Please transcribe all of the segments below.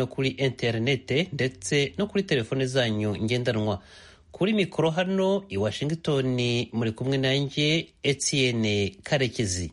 no kuri interinete ndetse no kuri telefone zanyu ngendanwa kuri mikoro hano i washington muri kumwe nanjye etienne karekezi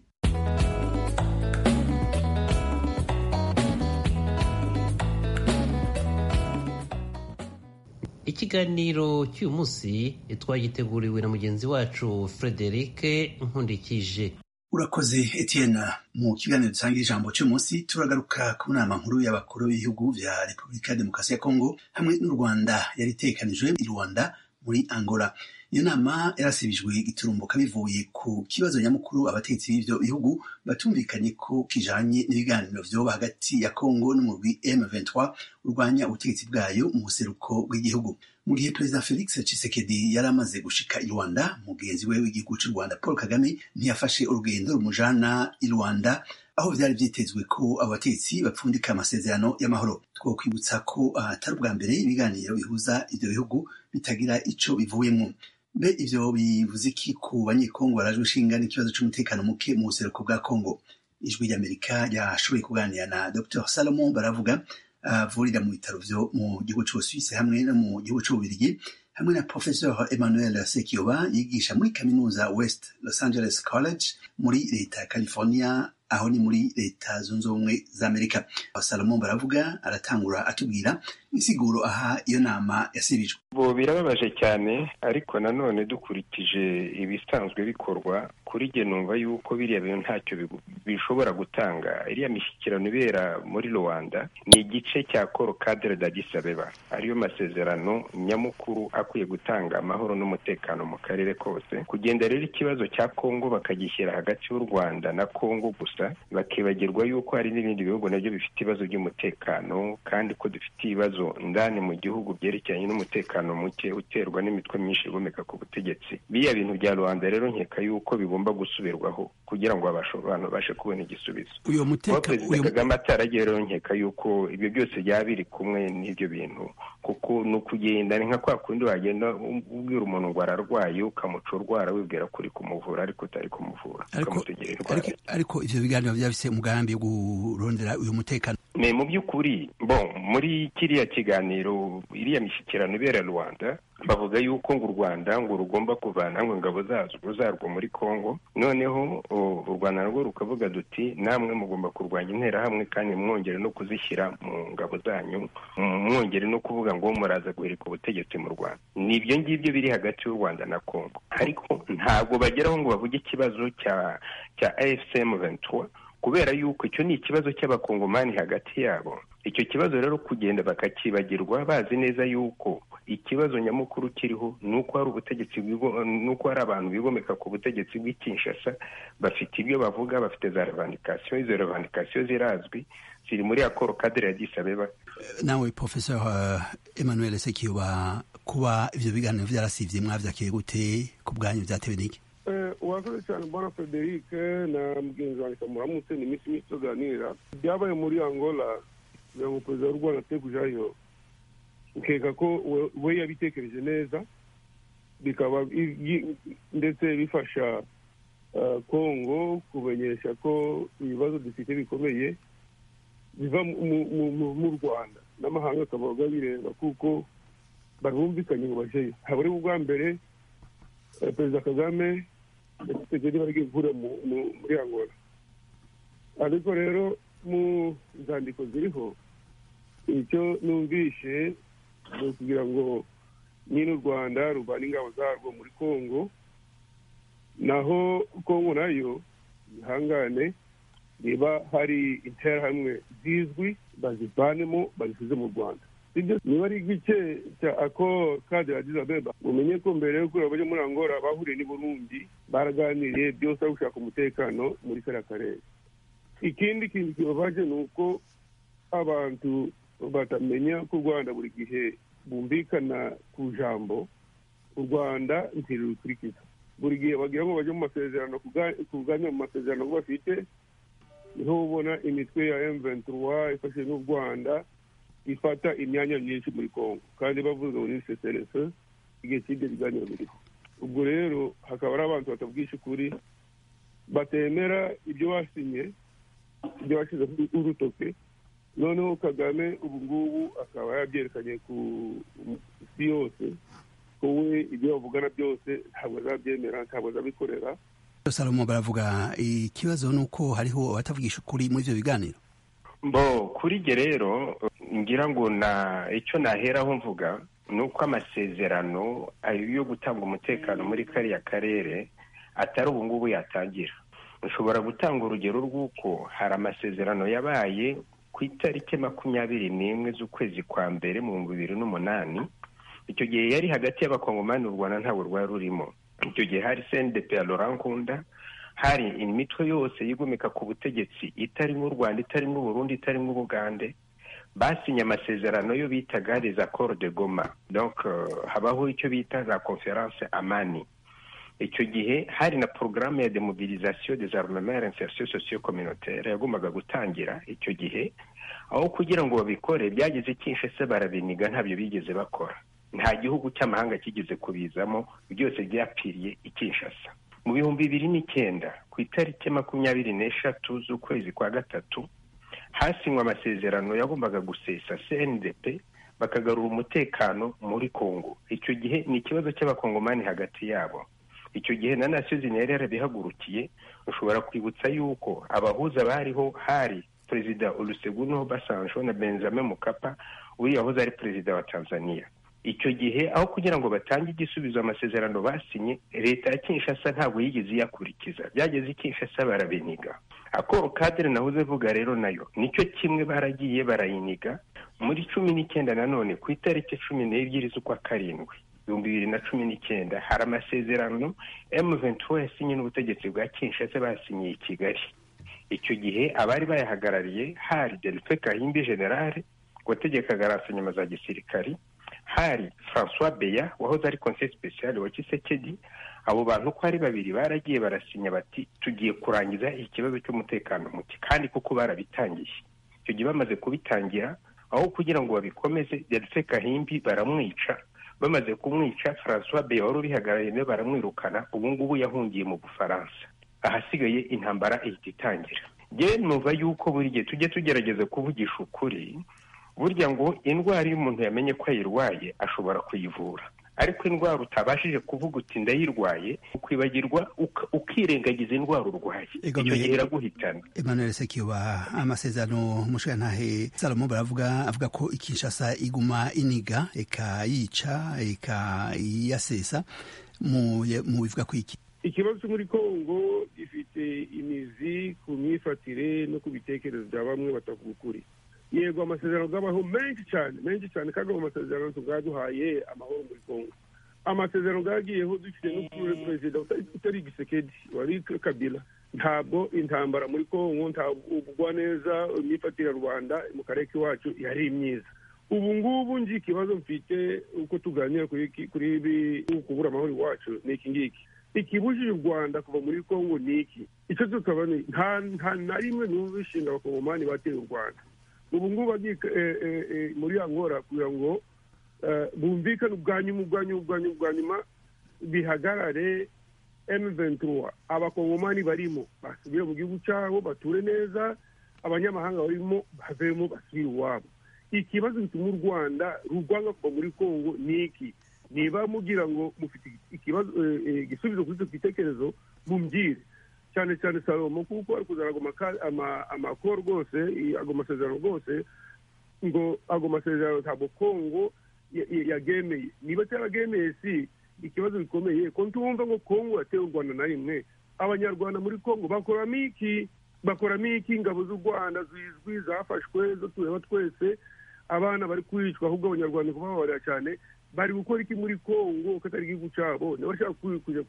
ikiganiro cy'uyu munsi twagiteguriwe na mugenzi wacu frederic nkundikije urakoze etienne mu kiganiro dusangira ijambo cy'umunsi turagaruka ku nama nkuru y'abakuru b'ibihugu bya repubulika ya demokarasi ya kongo hamwe n'u rwanda yari itekanijwe i rwanda muri angola iyo nama yarasibijwe iturumbuka bivuye ku kibazo nyamukuru abategetsi b'ibyo bihugu batumvikanye ko kijanye n'ibiganiro vyoba hagati ya kongo n'umurwi m23 urwanya ubutegetsi bwayo mu buseruko bw'igihugu mu gihe perezida felix tshisekedi yari amaze gushika i rwanda mugenzi we w'igihugu cy'u rwanda paul kagame ntiyafashe urugendo rumujana i rwanda aho byari byitezwe ko abatetsi bapfundika amasezerano y'amahoro twokwibutsa ko atari ubwa mbere ibiganiro bihuza ibyo bihugu bitagira ico bivuyemo be ivyo bivuze iki ku banyekongo barajwe ishinga n'ikibazo c'umutekano muke mu buseruko bwa kongo ijwi ry'amerika ryashoboye kuganira na dr salomon baravuga avurira mu bitaro vyo mu gihugu c'ubusuwisi hamwe no mu gihugu c'ububirigi hamwe na professeur emmanuel sekiyoba yigisha muri kaminuza west los angeles college muri leta ya california aho ni muri leta zunze ubumwe za amerika salomon baravuga aratangura atubwira insiguro aha iyo nama yasibijwe bo birababaje cyane ariko nanone dukurikije ibisanzwe bikorwa kuri jye numva yuko biriya bintu ntacyo bishobora gutanga iriya mishyikirano ibera muri rwanda ni igice cya koro kadere dagisabeba ariyo masezerano nyamukuru akwiye gutanga amahoro n'umutekano mu karere kose kugenda rero ikibazo cya kongo bakagishyira hagati y'u rwanda na kongo gusa bakibagirwa yuko hari n'ibindi bihugu nabyo bifite ibibazo by'umutekano kandi ko dufite ibibazo ndani mu gihugu byerekeranye n'umutekano muke uterwa n'imitwe myinshi igomeka ku butegetsi biriya bintu bya rubanda rero nkeka yuko bigomba gusubirwaho kugira ngo abantu babashe kubona igisubizo uyo kuba muteka perezida kagame ataragiye rero nkeka yuko ibyo byose byaba biri kumwe n'ibyo bintu kuko ni ukugenda ni nka kwa kundi wagenda ubwira umuntu ngo ararwaye ukamuca urwara wibwira ko uri kumuvura ariko utari kumuvura ariko ukamutegera indwara ariko- ariko ivyo biganiro byafise umugambi wo kurondera uyu mutekano ni mu by'ukuri bon muri kiriya kiganiro iriya mishyikirano ibera rwanda bavuga yuko ngo u rwanda ngo rugomba kuvana ngo ingabo zarwo zarwo muri congo noneho o, u rwanda narwo rukavuga duti namwe mugomba kurwanya interahamwe kandi mwongere no kuzishyira mu ngabo zanyu m- mwongere no kuvuga ngo muraza guhirika ubutegetsi mu rwanda ni ibyo ngibyo biri hagati y'u rwanda na congo ariko ntabwo bageraho ngo bavuge ikibazo cya cya afcm 23 kubera yuko icyo ni ikibazo cy'abakongomani hagati yabo icyo kibazo rero kugenda bakakibagirwa bazi neza yuko ikibazo nyamukuru kiriho ni uko hari ubutegetsi bwigo- ni uko hari abantu bigomeka ku butegetsi bw'i Kinshasa bafite ibyo bavuga bafite za revandikasiyo izo revandikasiyo zirazwi ziri muri akoro kadere ya disabeba nawe professeur uh, emmanuel sekiyoba kuba ivyo biganiro vyarasivye mwavyakiriye gute ku bwanyu vyatewe n'iki Eh, urakoze cyane bwana frederic na mugenzi wanjye kamuramutse ni iminsi myinshi tuganira byabaye muri angola kugira ngo perezida w'u rwanda ate kujayo nkeka ko we- we yabitekereje neza bikaba i- yi- ndetse bifasha eh, congo kumenyesha ko ibibazo dufite bikomeye biva mu- mu- mu- mu- mu rwanda n'amahanga akabaga bireba kuko barumvikanye ngo bajeyo haba ari ubwa mbere Eh, perezida kagame yategeri bari gukura mu- mu- muri angola ariko rero mu nzandiko ziriho icyo numvishe ni ukugira ngo nyine u rwanda ruvana ingabo zarwo muri congo naho congo nayo ihangane niba hari interahamwe zizwi bazivanemo bazisize mu rwanda ibyo niba ari igice cya akoro kadi yagize abeba mumenye ko mbere yo kureba abajya muri angola bahuriye n'i burundi baraganiriye byose aho gushaka umutekano muri kariya karere ikindi kintu kibabaje ni uko abantu batamenya ko u rwanda buri gihe bumvikana ku jambo u rwanda ntirurikurikiza buri gihe bagira ngo bajye mu masezerano kuga- kuganira mu masezerano ko bafite niho ubona imitwe ya M23 ifashe n'u Rwanda ifata imyanya myinshi muri Kongo kandi bavuga ngo ni CCLS igihe cy'ibyo biganiro biriho ubwo rero hakaba hari abantu batabwisha ukuri batemera ibyo basinye ibyo bashyizeho urutoke noneho kagame ubu ngubu akaba yabyerekanye ku isi yose ko we ibyo bavugana byose ntabwo azabyemera ntabwo azabikorera salomo baravuga ikibazo ni uko hariho abatavugisha ukuri muri ibyo biganiro bo kuri jye rero ngira ngo na icyo naheraho mvuga ni uko amasezerano yo gutanga umutekano muri kariya karere atari ubu ngubu yatangira ushobora gutanga urugero rw'uko hari amasezerano yabaye ku itariki makumyabiri n'imwe z'ukwezi kwa mbere mu bihumbi bibiri n'umunani icyo gihe yari hagati y'abakongomani u rwanda ntabwo rwari rurimo icyo gihe hari sendepe ya laurent nkunda hari imitwe yose yigomeka ku butegetsi itarimo u rwanda itarimo uburundi itarimo ubugande basinye amasezerano yo bitaga les accords de goma donc habaho icyo bita za conference amani icyo gihe hari na porogaramu ya demobilisation des armements et insertion socio communautaire yagombaga gutangira icyo gihe aho kugira ngo babikore byageze kinshese barabiniga ntabyo bigeze bakora nta gihugu cy'amahanga kigeze kubizamo byose byapfiriye i kinshasa mu bihumbi bibiri n'icyenda ku itariki makumyabiri n'eshatu z'ukwezi kwa gatatu hasinywe amasezerano yagombaga gusesa cndp bakagarura umutekano muri kongo icyo gihe ni ikibazo cy'abakongomani hagati yabo icyo gihe na nasiyo zinera yarabihagurukiye ushobora kwibutsa yuko abahuza bariho hari perezida oluseguno basanjo na benjamin mukapa uriya wahoze ari perezida wa tanzania icyo gihe aho kugira ngo batange igisubizo amasezerano basinye leta ya kinshasa ntabwo yigeze iyakurikiza byageze i kinshasa barabiniga akoro kadire nahoze vuga rero nayo nicyo kimwe baragiye barayiniga muri cumi n'icyenda nanone ku itariki cumi n'ebyiri z'ukwa karindwi ibihumbi bibiri na cumi n'icyenda hari amasezerano emuventura yasinye n'ubutegetsi bwa kinshasa basinyiye i kigali icyo gihe abari bayahagarariye hari delphe kahimbi generale wategekaga rasinyama za gisirikari hari francois beya wahoze ari conseil special wa kisekedi abo bantu uko ari babiri baragiye barasinya bati tugiye kurangiza ikibazo cy'umutekano muke kandi kuko barabitangiye icyo gihe bamaze kubitangira aho kugira ngo babikomeze delphe kahimbi baramwica bamaze kumwica francois beya wari ubihagarariye nawe baramwirukana ubu ngubu yahungiye mu bufaransa ahasigaye intambara ihita itangira yewe numva yuko buri gihe tujye tugerageza kuvugisha ukuri burya ngo indwara iyo umuntu yamenye ko ayirwaye ashobora kuyivura ariko indwara utabashije kuvuga uti ndayirwaye ukwibagirwa ukirengagiza indwara urwaye icyo gihe iraguhitana emmanuel sekiba amasezerano umushirantahe salomo baravuga avuga ko ikinshasa iguma iniga ikayica ikayasesa mu bivuga ko iki ikibazo muri kongo gifite imizi ku myifatire no ku bitekerezo bya bamwe batavuga ukuri yego amasezerano abaho menshi cyane menshi cyane kandi ayo masezerano tubwaduhaye amahoro muri kongo amasezerano bwagiyeho dufite n'ukuri perezida utari igisekedi wari kabila ntabwo intambara muri kongo ntabwo neza imyifatire ya rubanda mu karere k'iwacu yari myiza ubu ngubu nji ikibazo mfite uko tuganira kuri ibi kubura amahoro iwacu ni iki ngiki ikibujije u rwanda kuva muri kongo ni iki icyo tukaba ni nta na rimwe n'ubishinga abakongomani bateye u rwanda ubu ngubu bagiye muri angora kugira ngo bumvikane ubwa nyuma ubwa nyuma ubwa nyuma ubwa nyuma bihagarare emu ventura abakongomani barimo basubire mu gihugu cyabo bature neza abanyamahanga barimo bavemo basubire iwabo ikibazo gituma u rwanda rugwanga kuva muri kongo ni iki niba mugira ngo mufite ikibazo igisubizo kuri icyo gitekerezo mumbwire cyane cyane salomo kuko ari kuzana amakoro rwose ago masezerano rwose ngo ago masezerano ntabwo kongo yagemeye niba cyaragemeye si ikibazo gikomeye ko ntumva ngo kongo yatewe u rwanda na rimwe abanyarwanda muri kongo bakoramo iki bakoramo iki ingabo z'u rwanda zizwi zafashwe zo tureba twese abana bari kwicwa ahubwo abanyarwanda kubababarira cyane bari gukora iki muri kongo katari igihugu cyabo ntibashaka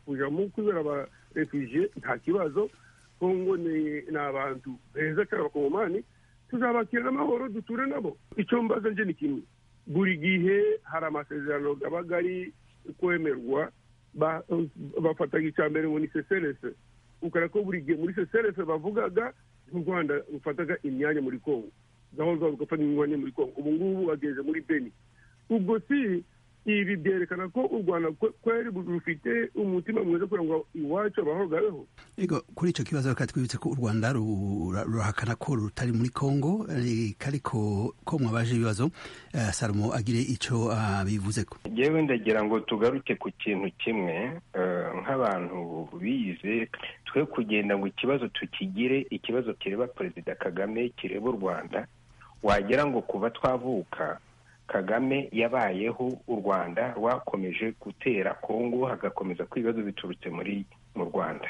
kujyamo kwibera aba refugiye nta kibazo kongo ni abantu beza cyane abakongomani tuzabakira n'amahoro duture nabo icyo mbaza nje ni kimwe buri gihe hari amasezerano aba ari kwemerwa bafataga icya mbere ngo ni seserese ukora ko buri gihe muri seserese bavugaga nk'u rwanda rufataga imyanya muri kongo gahunda zabo zigafata imyanya muri kongo ubu ngubu bageze muri beni ubwo si ibi byerekana ko u rwanda kweri rufite umutima mwiza kugira ngo iwacu abahogabeho ego kuri icyo kibazo reka twibutse ko u rwanda rurahakana ko rutari muri kongo reka ariko ko mwabaje ibibazo eh, salomo agire icyo abivuze ko yewe ndagira ngo tugaruke ku kintu kimwe eh, nk'abantu bize twe kugenda ngo ikibazo tukigire ikibazo kireba perezida kagame kireba u rwanda wagira ngo kuva twavuka kagame yabayeho u rwanda rwakomeje gutera kongo hagakomeza ko ibibazo biturutse muri mu rwanda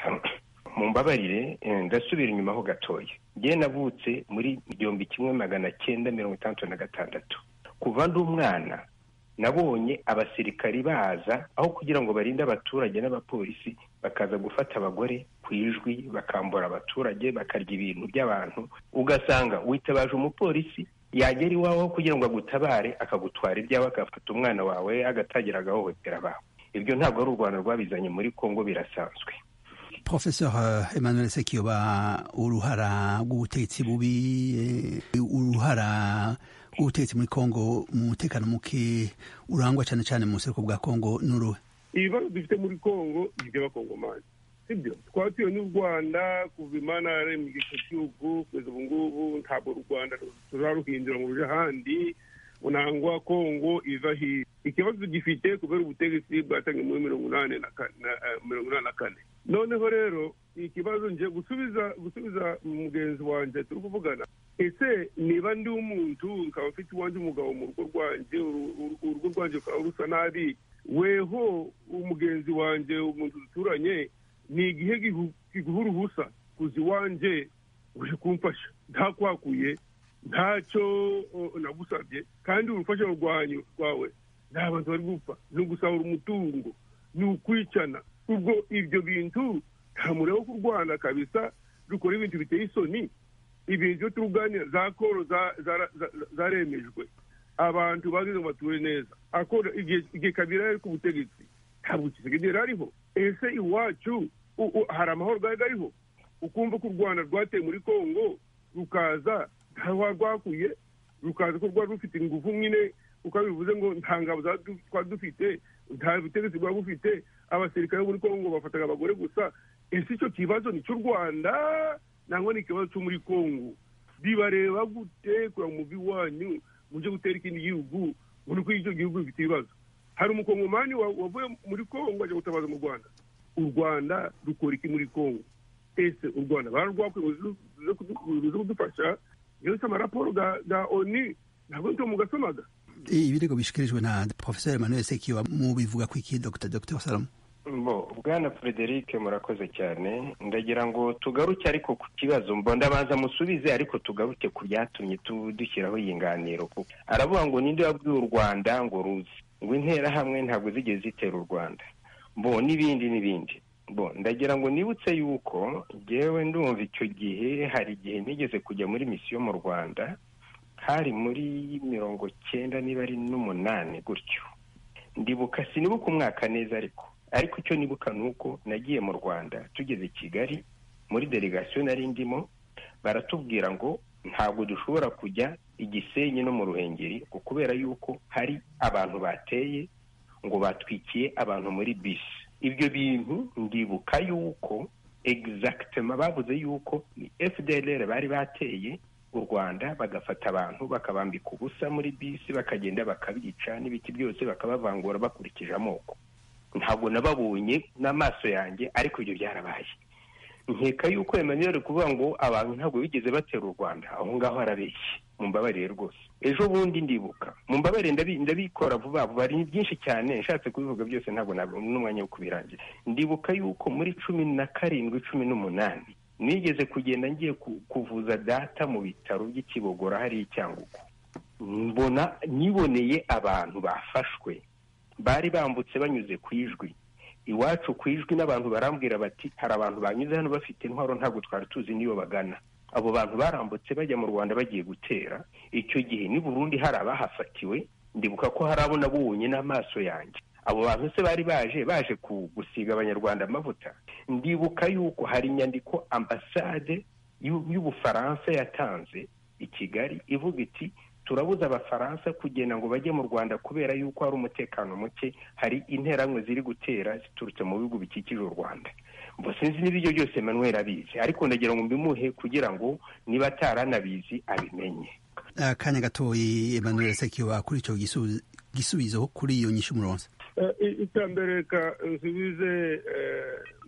mu mbabarire eh, ndasubira inyuma ho gatoya njye navutse muri igihumbi kimwe magana cyenda mirongo itandatu na gatandatu kuva ndi umwana nabonye abasirikari baza aho kugira ngo barinde abaturage n'abapolisi bakaza gufata abagore ku ijwi bakambura abaturage bakarya ibintu by'abantu ugasanga witabaje umupolisi yagera iwawe aho kugira ngo agutabare akagutwara ibyawe agafata umwana wawe agatangira agahohotera abawe ibyo ntabwo ari u rwanda rwabizanye muri kongo birasanzwe professeur eh, emmanuel sekiyoba uruhara rw'ubutegetsi bubi eh, uruhara rw'ubutegetsi muri kongo mu mutekano muke urangwa cyane cyane mu buseruko bwa kongo n'uruhe ibibazo dufite muri kongo ni iby'abakongomani sibyo twatiwe n'u rwanda kuva imana yaremye icyo gihugu kugeza ubu ngubu ntabwo u rwanda turaruhindura mu buryo ahandi unangwa kongo iva hirya ikibazo tugifite kubera ubutegetsi bwatangiye muri mirongo inani na ka- na- eh, mirongo inani na kane noneho rero ikibazo nje gusubiza gusubiza mugenzi wanjye turi kuvugana ese niba ndi umuntu nkaba mfite iwanjye umugabo mu rugo rwanjye uru- uru- urugo rwanjye rukaba rusa nabi weho umugenzi wanjye umuntu duturanye ni igihe gihu- giguha uruhusa kuza iwanjye uje kumfasha ntakwakuye ntacyo o, nagusabye kandi urufasha rwanyu rwawe nta bantu bari gupfa ni ugusahura umutungo ni ukwicana ubwo ibyo bintu nta mureba ko u rwanda kabisa rukora ibintu biteye isoni ibintu byo turuganira za koro za- zara- za- za- zaremejwe abantu bageze ngo bature neza akora igihe igihe kabiri yari ku butegetsi ntabwo kisigage yari ariho ese iwacu u- u- hari amahoro gari ariho ukumva ko u rwanda rwateye muri kongo rukaza ntaho rwakuye rukaza ko rwari rufite ingufu nyine uko bivuze ngo nta ngabo za- du- twari dufite nta butegetsi bwari bufite abasirikare bo muri kongo bafataga abagore gusa ese icyo kibazo ni cy'u rwanda nangwa ni ikibazo cyo muri kongo bibareba gute kureba umuvi wanyu mujye gutera ikindi gihugu muri ko icyo gihugu bifite ibibazo hari umukongomani wa- wavuye muri kongo ajya gutabaza mu rwanda u rwanda rukora iki muri kongo ese u rwanda bararwakuye ruze kudufasha yose amaraporo ga- ga oni ntabwo nto mugasomaga ibirego bishyikirijwe na professeur emmanuel sekiyoba mu bivuga ku iki dr dr salomo Mbo, bwana frederic murakoze cyane ndagira ngo tugaruke ariko ku kibazo mbo ndabanza musubize ariko tugaruke ku byatumye tu- dushyiraho iyi nganiro kuko aravuga ngo ninde wabwiye u rwanda ngo ruze ngo interahamwe ntabwo zigeze zitera u rwanda mbo n'ibindi n'ibindi mbo ndagira ngo nibutse yuko ngewe ndumva icyo gihe hari igihe nigeze kujya muri misiyo mu rwanda hari muri mirongo cyenda niba ari n'umunani gutyo ndibuka sinibuka umwaka neza ariko ariko icyo nibuka ni uko nagiye mu rwanda tugeze i kigali muri delegasiyo nari ndimo baratubwira ngo ntabwo dushobora kujya igisenyi no mu ruhengeri ngo kubera yuko hari abantu bateye ngo batwikiye abantu muri bisi ibyo bintu ndibuka yuko egizagitema bavuze yuko ni fdlr bari bateye u rwanda bagafata abantu bakabambika ubusa muri bisi bakagenda bakabica n'ibiti byose bakabavangura bakurikije amoko ntabwo nababonye n'amaso yanjye ariko ibyo byarabaye nkeka yuko emmanuel kuvuga ngo abantu ntabwo bigeze batera u rwanda aho ngaho arabeshye mumbabarire rwose ejo bundi ndibuka mumbabarire ndabi- ndabikora vuba vuba ari byinshi cyane nshatse kubivuga byose ntabwo nabona n'umwanya wo kubirangira ndibuka yuko muri cumi na karindwi cumi n'umunani nigeze kugenda ngiye ku- kuvuza data mu bitaro by'ikibogora hariya i cyangugu mbona nyiboneye abantu bafashwe bari bambutse banyuze ku ijwi iwacu ku ijwi n'abantu barambwira bati hari abantu banyuze hano bafite intwaro ntabwo twari tuzi n'iyo bagana abo bantu barambutse bajya mu rwanda bagiye gutera icyo gihe n'i burundi hari abahafatiwe ndibuka ko hari abo nabonye n'amaso yanjye abo bantu se bari baje baje ku- gusiga abanyarwanda amavuta ndibuka yuko hari inyandiko ambasade y'u- y'ubufaransa yatanze i kigali ivuga iti turabuza abafaransa kugenda ngo bajye mu rwanda kubera yuko hari umutekano muke hari interanwe ziri gutera ziturutse mu bihugu bikikije u rwanda mbese sinzi niba ibyo byose manuel abizi ariko ndagira ngo mbimuhe kugira ngo niba ataranabizi abimenye akanya gatoyi emmanuel sekiba kuri icyo gisubizo kuri iyo nyinshi umurongo icya mbere nsubize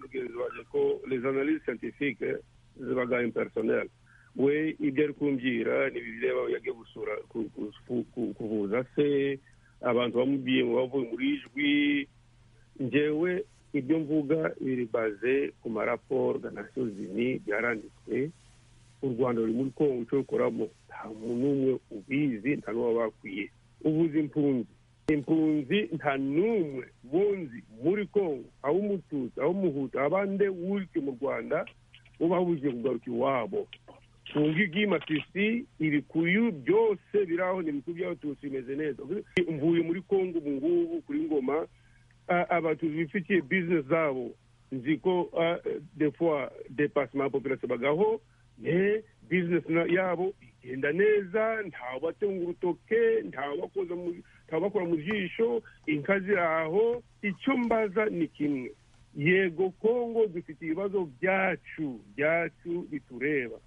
mugenzi waje ko les analyses scientifiques zibaga impersonnelle we ibyo ari kumbwira ntibireba yagiye gusura kuvuza se abantu bamubwiye ngo bavuye muri ijwi ngewe ibyo mvuga biri baze ku maraporo na nasiyo zini byaranditswe u rwanda ruri muri kongo icyo rukoramo nta muntu umwe ubizi nta n'uwo bakwiye ubuze impunzi impunzi nta n'umwe bunzi muri kongo aho umututsi aho umuhutu abande wurike mu rwanda uba wujye kugaruka iwabo tunga iby'imatisi ibikuyu byose biri aho ni ibikuyu by'abatutsi bimeze neza mvuye muri kongo ubu ngubu kuri ngoma abatutsi bifitiye bizinesi zabo nzi ko defuwa depasima popirasiyo bagaho bizinesi yabo igenda neza ntabatunga urutoke ntabakora mu jisho inka ziri aho icyo mbaza ni kimwe yego kongo dufite ibibazo byacu byacu bitureba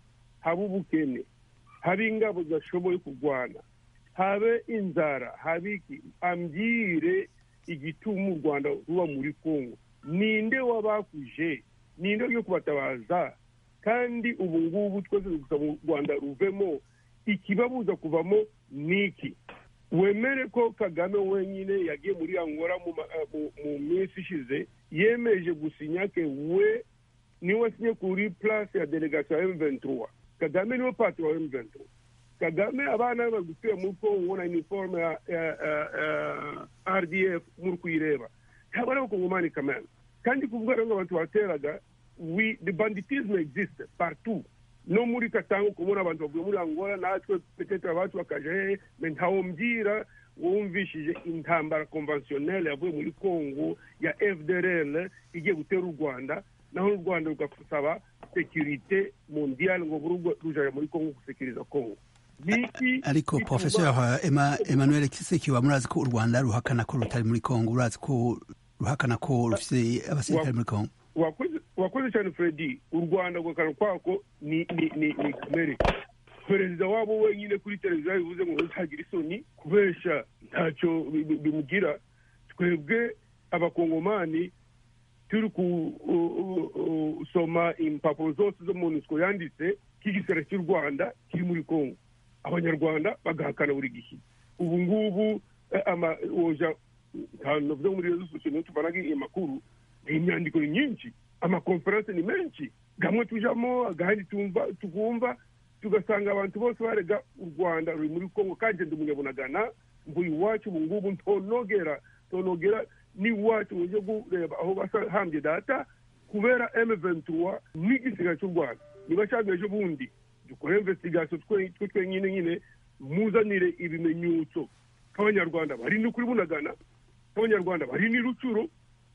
habe ubukene habe ingabo zidashoboye kurwana habe inzara habe iki ambwire igituma u rwanda ruba muri kongo ninde wabakuje ninde ugiye kubatabaza kandi ubu ngubu twese gusa mu rwanda ruvemo ikibabuza kuvamo ni iki wemere ko kagame wenyine yagiye muri angora mu minsi ishize yemeje gusinya ke we niwe asinye kuri place ya delegation ya M23 kagame niwe patiri wa M23 kagame abana be bari gutura muri kongo na iniforume ya rdf muri kuyireba ntabwo ari abakongomani kamena kandi kuvuga rero ngo abantu bateraga the banditisme existe partout no muri katango kubona abantu bavuye muri angola natwe petetre abacu bakaja hehe me ntawumbwira wumvishije intambara konvensiyonele yavuye muri kongo ya fdrl igiye gutera u rwanda naho u rwanda rugasaba sekirite mondiyali ngo urugo rujya muri kongo gusekiriza kongo ariko porofesora emmanuel kisekiba murazi ko u rwanda ruhakana ko rutari muri kongo urazi ko ruhakana ko rufite abasirikare muri kongo wakoze cyane fredi u rwanda guhakana kwako ni igikomere perezida wabo wenyine kuri televiziyo bivuze ngo ntagira isoni kubesha ntacyo bimugira twebwe abakongomani turi gusoma impapuro zose zo mu ntoki yanditse k'igisera cy'u rwanda kiri muri kongo abanyarwanda bagahakana buri gihe ubu ngubu amawoja ntabwo navuze muri rezo sosiyo niyo tuvanaga amakuru ni imyandiko ni myinshi amakonferense ni menshi gamwe tujamo agahandi tugumva tugasanga abantu bose barega u rwanda ruri muri kongo kandi ndi umunyabunagana mvuye iwacu ubu ngubu ntonogera ntonogera ni wacu uje kureba aho basahambye data kubera M23 ni igisiga cy'u Rwanda nibashaka ejo bundi dukore investigation twe twenyine nyine muzanire ibimenyetso k'abanyarwanda bari no kuri bunagana k'abanyarwanda bari ni rucuro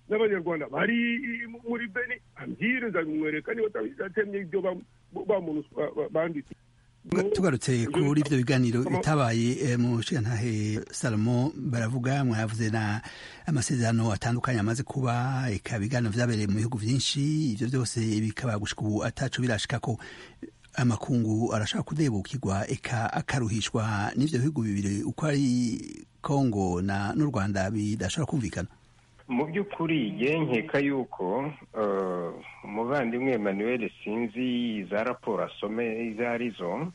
n'abanyarwanda bari muri Beni ambire nzabimwereka niba atatemye ibyo banditse tugarutse kuri ibyo biganiro bitabaye mu nshingantahe salomo baravuga mwavuze na amasezerano atandukanye amaze kuba reka ibiganiro byabereye mu bihugu byinshi ibyo byose bikaba gushyika ubu atacu birashika ko amakungu arashaka kudebukirwa eka akaruhishwa n'ibyo bihugu bibiri uko ari kongo n'u rwanda bidashobora kumvikana mu by'ukuri nkeka yuko umuvandimwe Emmanuel sinzi za raporo asome izo arizo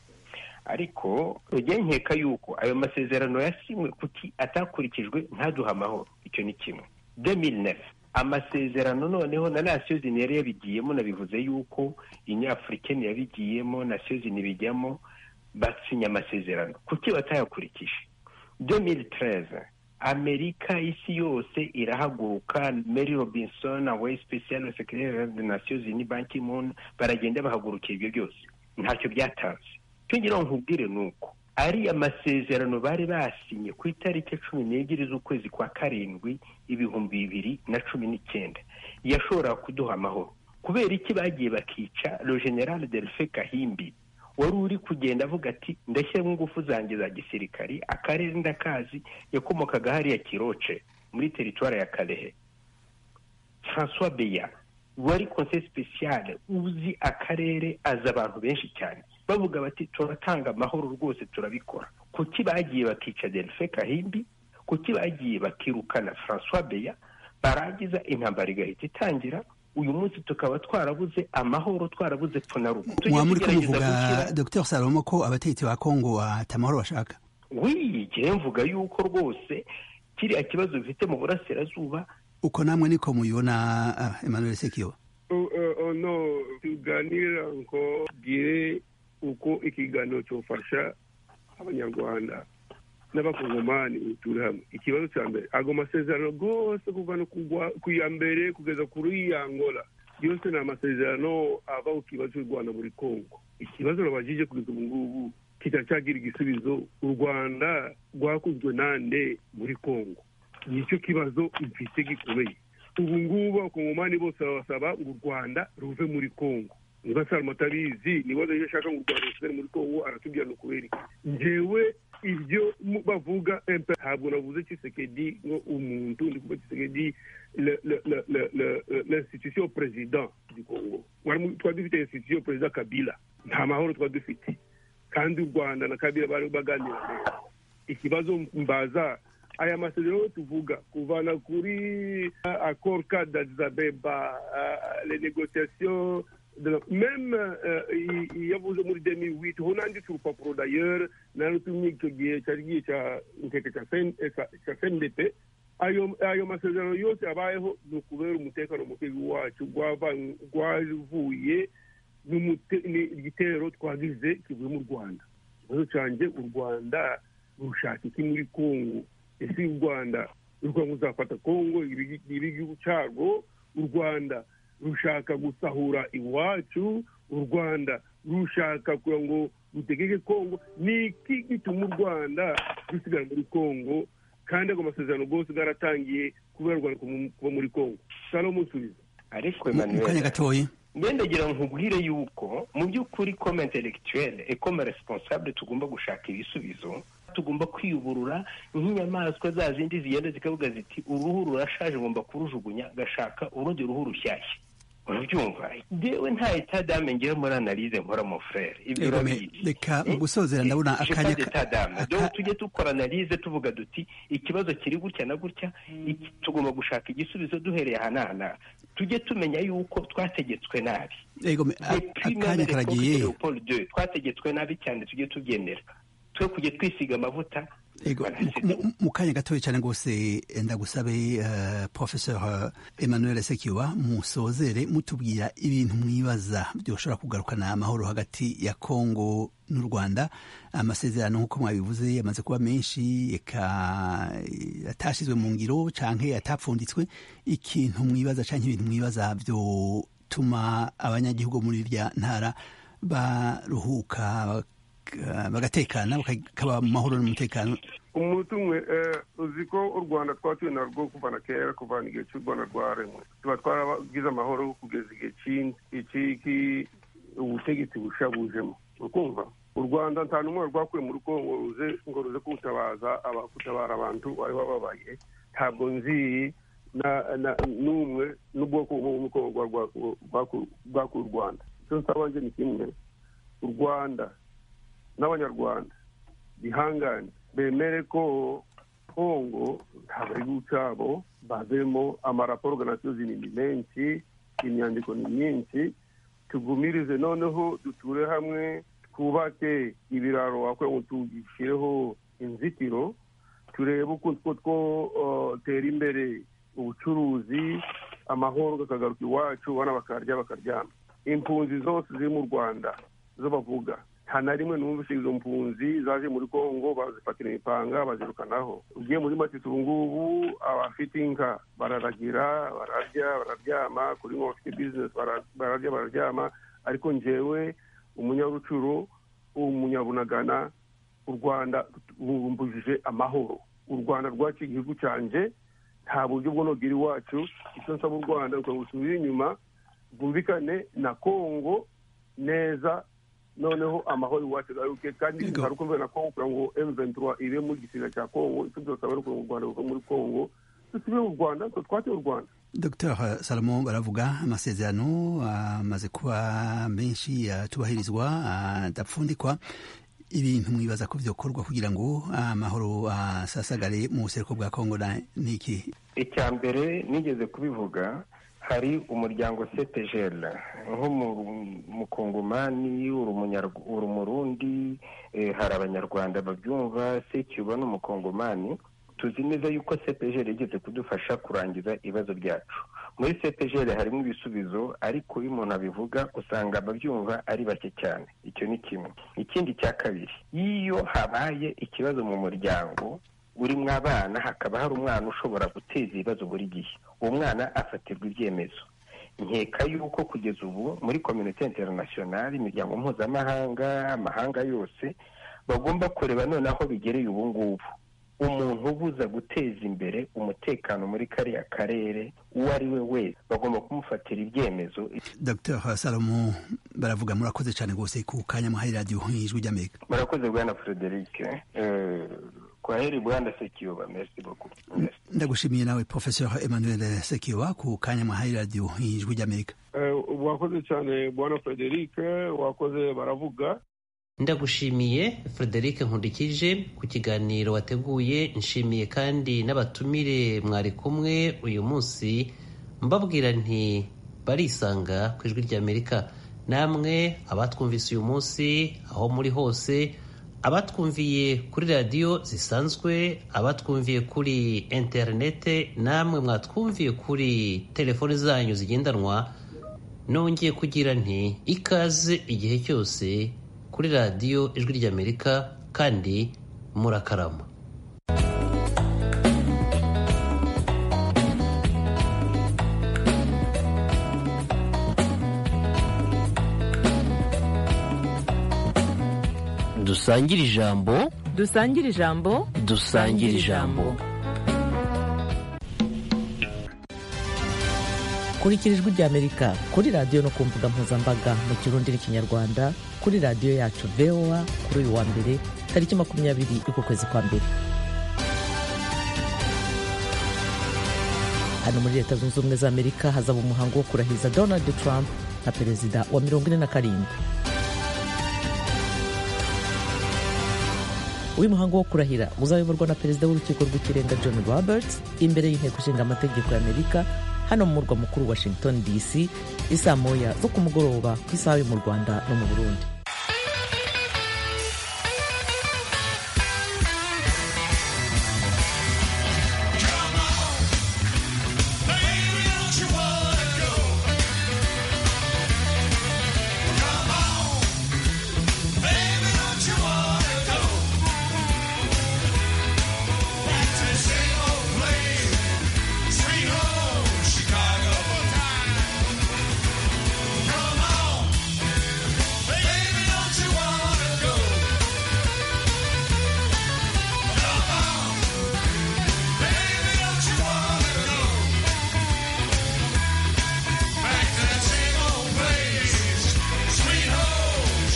ariko nkeka yuko ayo masezerano yasinywe kuki atakurikijwe ntaduhe amahoro icyo ni kimwe deminefu amasezerano noneho na nasiyo zini yari yabigiyemo nabivuze yuko inyafurikeni yabigiyemo nasiyo zini bijyamo basinya amasezerano kuki batayakurikije demiri tereza amerika isi yose irahaguruka mary robinson awe special secretary de nations unies ban ki moon baragenda bahagurukira ibyo byose ntacyo byatanze icyo ngira ngo nkubwire ni uko ariya masezerano bari basinye ku itariki cumi n'ebyiri z'ukwezi kwa karindwi ibihumbi bibiri na cumi n'icyenda yashoboraga kuduha amahoro kubera iki bagiye bakica le general delfe kahimbi wari uri kugenda avuga ati ndashyiramo ingufu zanjye za gisirikari akarere ndakazi yakomokaga hariya kiroce muri teritwari ya karehe francois beya wari konse speciale uzi akarere azi abantu benshi cyane bavuga bati turatanga amahoro rwose turabikora kuki bagiye bakica delfe kahimbi kuki bagiye bakirukana francois beya barangiza intambara igahita itangira uyu munsi tukaba twarabuze amahoro twarabuze ponarumu mwaba muri kumuvuga dr salomo ko abategetsi ba kongo ata amahoro bashaka wigire mvuga yuko rwose kiriya kibazo bifite mu burasirazuba uko namwe niko mubibona emmanuel sekiyo ono tuganira ngo tugire uko ikiganiro cyofasha abanyarwanda n'abakongomani turi hamwe ikibazo cya mbere ago masezerano rwose kuvana ku ya mbere kugeza kuri ya angola yose ni amasezerano ava ku kibazo cy'u rwanda muri kongo ikibazo nabajije kugeza ubu ngubu kitacyagira igisubizo u rwanda rwakozwe nande muri kongo nicyo kibazo mfite gikomeye ubu ngubu abakongomani bose babasaba ngo u rwanda ruve muri kongo niba salama atabizi niba iyo ashaka ngo u rwanda rusubire muri kongo aratubwira no kubera iki ngewe ibyo bavuga empe ntabwo navuze kisekedi ngo umuntu ndi kuvuga kisekedi l'institution president du congo twari dufite institution president kabila nta mahoro twari dufite kandi u rwanda na kabila bari baganira neza ikibazo mbaza aya masezerano tuvuga kuvana kuri accord cadre d'addis abeba les négociations meme yavuze muri demi witi ho nanditse urupapuro dayere narutumye icyo gihe cyari gihe cya fndp ayo masezerano yose abayeho ni ukubera umutekano muke wacu rwavuye igitero twagize kivuye mu rwanda ikibazo cyanjye u rwanda rushaka iki muri kongo ese u rwanda ruzafata kongo ibigihugu cyarwo u rwanda rushaka gusahura iwacu u rwanda rushaka kugira ngo rutegeke kongo ni iki gituma u rwanda rusigara muri kongo kandi ago masezerano rwose bwaratangiye kubera u rwanda kuba muri kongo salomo musubizo ariko mu kanya gatoya ngira nkubwire yuko mu by'ukuri kome intelectuelle et kome responsable tugomba gushaka ibisubizo tugomba kwiyuburura nk'inyamaswa za zindi zigenda zikavuga ziti uruhu rurashaje ngomba kurujugunya gashaka urundi ruhu rushyashya urabyumva ngewe nta etadame ngewe muri analize nkora mu frere ibyo urabizi reka mu gusozera ndabona akanya dore tujye dukora analize tuvuga duti ikibazo kiri gutya na gutya tugomba gushaka igisubizo duhereye aha n'aha n'aha tujye tumenya yuko twategetswe nabi akanya karagiye twategetswe nabi cyane tujye tubyemera twe kujya twisiga amavuta mu kanya gatoya cyane rwose ndagusabe professeur emmanuel sekiwa musozere mutubwira ibintu mwibaza byoshobora kugarukana amahoro hagati ya kongo n'u rwanda amasezerano nk'uko mwabivuze yamaze kuba menshi reka atashyizwe mu ngiro cyangwa atapfunditswe ikintu mwibaza cyangwa ibintu mwibaza byotuma abanyagihugu muri irya ntara baruhuka bagatekana bakaba mu mahoro n'umutekano umuntu umwe uzi ko u rwanda twatuye narwo kuva na kera kuva igihe cy'u rwanda rwaremwe tuba twaragize amahoro kugeza igihe cy'iki ubutegetsi bushabujemo ukumva u rwanda nta n'umwe rwakuye muri kongo ruze ngo ruze kutabaza kutabara abantu bari bababaye ntabwo nzi n'umwe n'ubwoko bw'umukongo rwakuye u rwanda icyo nsabanje ni kimwe u rwanda n'abanyarwanda bihangane bemere ko kongo ntabwo ari gucabo bavemo amaraporo ganasiyo ni menshi imyandiko ni myinshi tugumirize noneho duture hamwe twubake ibiraro wakora ngo tugishireho inzitiro turebe uko twotera imbere ubucuruzi amahoro akagaruka iwacu abana bakarya bakaryama impunzi zose ziri mu rwanda zo bavuga nta na rimwe numvise izo mpunzi zaje muri kongo bazifatira imipanga bazirukanaho ugiye muri matisi ubu ngubu abafite inka bararagira bararya bararyama kuri ngo bafite bizinesi bararya bararyama ariko ngewe umunyarucuru umunyabunagana u rwanda rubumbujije amahoro u rwanda rwaciye igihugu cyanjye nta buryo bw'unogera iwacu icyo nsaba u rwanda rukaba gusubira inyuma rwumvikane na kongo neza noneho amahoro iwacu agaruke kandi Yego. hari uko mvana kongo kugira ngo M23 ibe muri gisiga cya kongo icyo byose aba ari ukugira ngo u rwanda ruve muri kongo dusubire mu rwanda twate u rwanda dr salomo baravuga amasezerano amaze kuba menshi atubahirizwa adapfundikwa ibintu mwibaza ko byokorwa kugira ngo amahoro asasagare mu buseruko bwa kongo na- ni iki icya mbere nigeze kubivuga hari umuryango ctgl nk'umukongomani uri umunyarw- uri umurundi eh, hari abanyarwanda babyumva sekiba n'umukongomani tuzi neza yuko cpgl igeze kudufasha kurangiza ibibazo byacu muri cpgl harimo ibisubizo ariko iyo umuntu abivuga usanga ababyumva ari bake cyane icyo ni kimwe ikindi cya kabiri iyo habaye ikibazo mu muryango urimo abana hakaba hari umwana ushobora guteza ibibazo buri gihe uwo mwana afatirwa ibyemezo nkeka yuko kugeza ubu muri kominote interinasiyonari imiryango mpuzamahanga amahanga yose bagomba kureba noneho bigereye ubu ngubu umuntu ubuza guteza imbere umutekano muri kariya karere uwo ari we wese bagomba kumufatira ibyemezo dr salomo baravuga murakoze cyane rwose ku kanya muhaye radiyo ijwi ry'amerika murakoze bwana frederic Eh, kwa heri bwana sekiyoba merci beaucoup Merci. ndagushimiye nawe professeur emmanuel sekiwa ku kanya muhaye radiyo ijwi ry'amerika wakoze cyane bwana frederic wakoze baravuga ndagushimiye frederic nkurikije ku kiganiro wateguye nshimiye kandi n'abatumire mwari kumwe uyu munsi mbabwira nti barisanga ku ijwi ry'amerika namwe abatwumvise uyu munsi aho muri hose abatwumviye kuri radiyo zisanzwe abatwumviye kuri interinete namwe mwatwumviye kuri telefoni zanyu zigendanwa nongeye kugira nti ikaze igihe cyose kuri radiyo ijwi ry'amerika kandi murakarama dusangire ijambo dusangire ijambo dusangire ijambo kurikira ijwi ry'amerika kuri radiyo no ku mbuga mpuzambaga mu kirundi n'ikinyarwanda kuri radiyo yacu voa kuri uyu wa mbere tariki makumyabiri y'uku kwezi kwa mbere hano muri leta zunze ubumwe za amerika hazaba umuhango wo kurahiza donald trump nka perezida wa mirongo ine na karindwi uyu muhango wo kurahira uzayoborwa na perezida w'urukiko rw'ikirenga john roberts imbere y'inteko ishinga amategeko y'amerika hano mu murwa mukuru washington dc isaa moya zo ku mugoroba ku isaha yo mu rwanda no mu burundi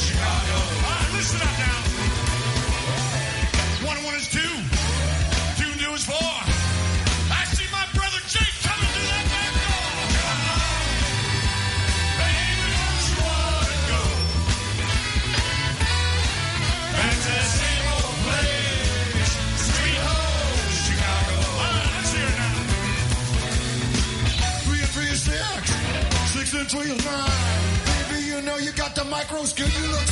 Listen up now. One and one is two. Two and two is four. I see my brother Jake coming through that back door. Come on, baby, don't you wanna go back to that same old place, sweet home Chicago? All right, let's hear it now. Three and three is six. Six and three is nine. Baby, you know you got the micro skill. You look